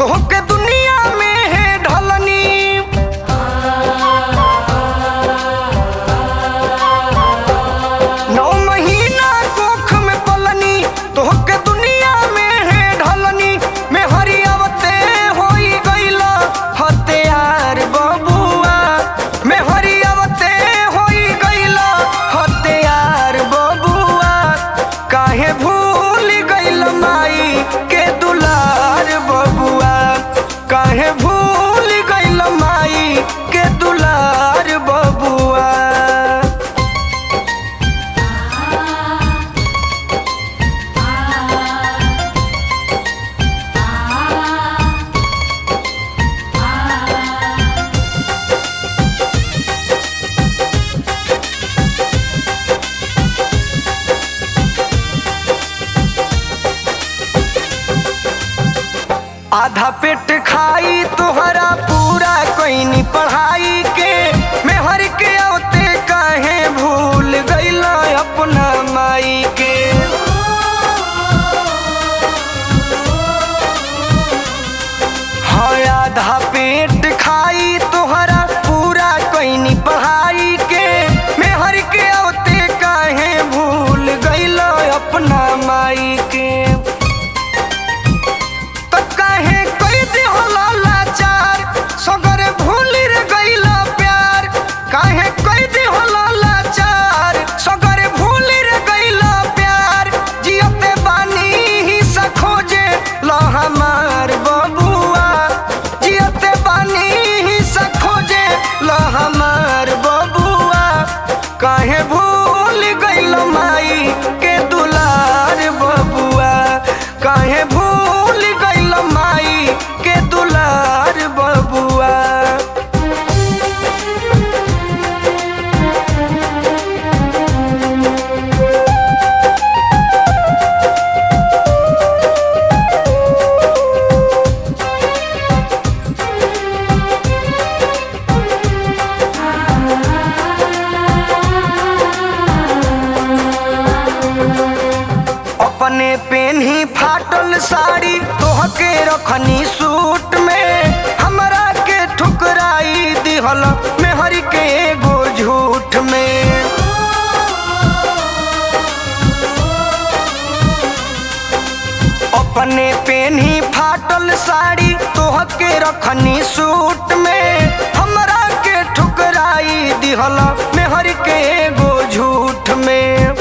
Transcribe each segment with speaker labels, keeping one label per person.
Speaker 1: तोहके दुनिया में है ढलनी नौ महीना कोख में पलनी तोहके दुनिया में है ढलनी में हरियावते होई गईला हत्यार बबुआ में हरियावते होई गईला हत्यार बबुआ काहे भूल गईल माई के दुलार बबुआ काहे भूल गईल माई के दुलार बबुआ आधा पेट खाई तोहरा पूरा कोई पढ़ाई के मैं हर के औते काहे भूल गईला अपना माई के हाँ आधा पेट खाई तोहरा पूरा कोई पढ़ाई के मैं हर के औते काहे भूल गईला अपना माई के त काहे कई दिहला लाचार सगरे भूल रे गईला प्यार काहे कई दिहला लाचार सगरे भूल रे गईला प्यार जियते बानी ही खोजे लो हमार बबुआ जियते बानी ही खोजे लो हमार बबुआ काहे भूल गईल माई के दुलार बबुआ काहे भूल गईल माई के दुलार बबुआ अपने पेन ही फाटल साड़ी तोहके रखनी सूट में हमरा के ठुकराई दिहल मेहर के एगो झूठ में अपने पेन ही फाटल साड़ी तोहके रखनी सूट में हमरा के ठुकराई दिहल मेहर के एगो झूठ में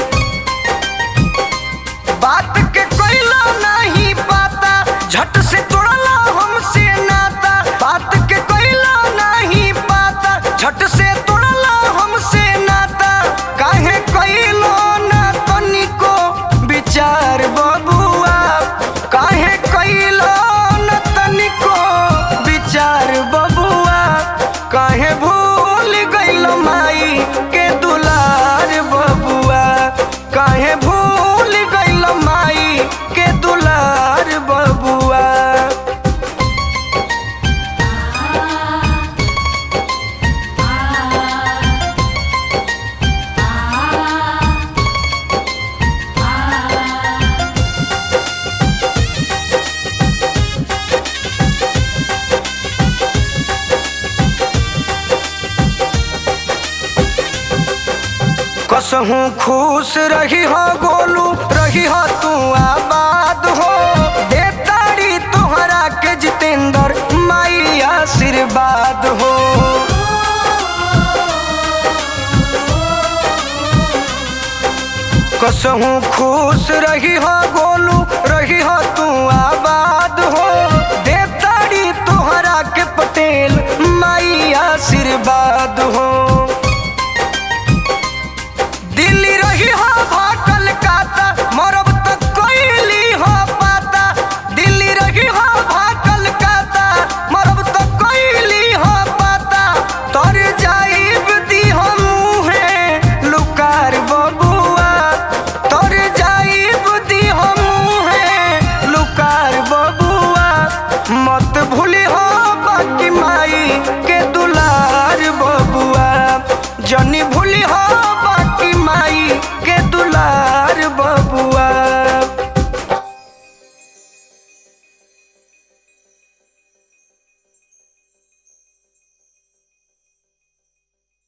Speaker 1: बात के कोइला नहीं पाता झट से तोड़ला हमसे नाता बात के कोइला नहीं पाता झट से तोड़ला हमसे नाता काहे कोइलो ना तनिको विचार बबुआ काहे कोइलो ना तनिको विचार बबुआ काहे भूल गईल माई के दुलार बबुआ काहे भूल गईल माई के दुलार बबुआ कसहूँ खुश रही हो गोलू रही हो तू आबाद हो दे ताड़ी तोहरा के जितेंद्र माई आशीर्वाद हो कसहूँ खुश रही हो गोलू रही हो तू आबाद हो दे ताड़ी तोहरा के पटेल माई आशीर्वाद हो दिल्ली रही हो भाटल काता मरब तक कोइली हो पाता दिल्ली रही हो भाटल काता मरब तक कोइली हो पाता तर जाइब दी हम मुहे लुकार बबुआ तर जाइब दी हम मुहे लुकार बबुआ मत भूली हो बाकी माई के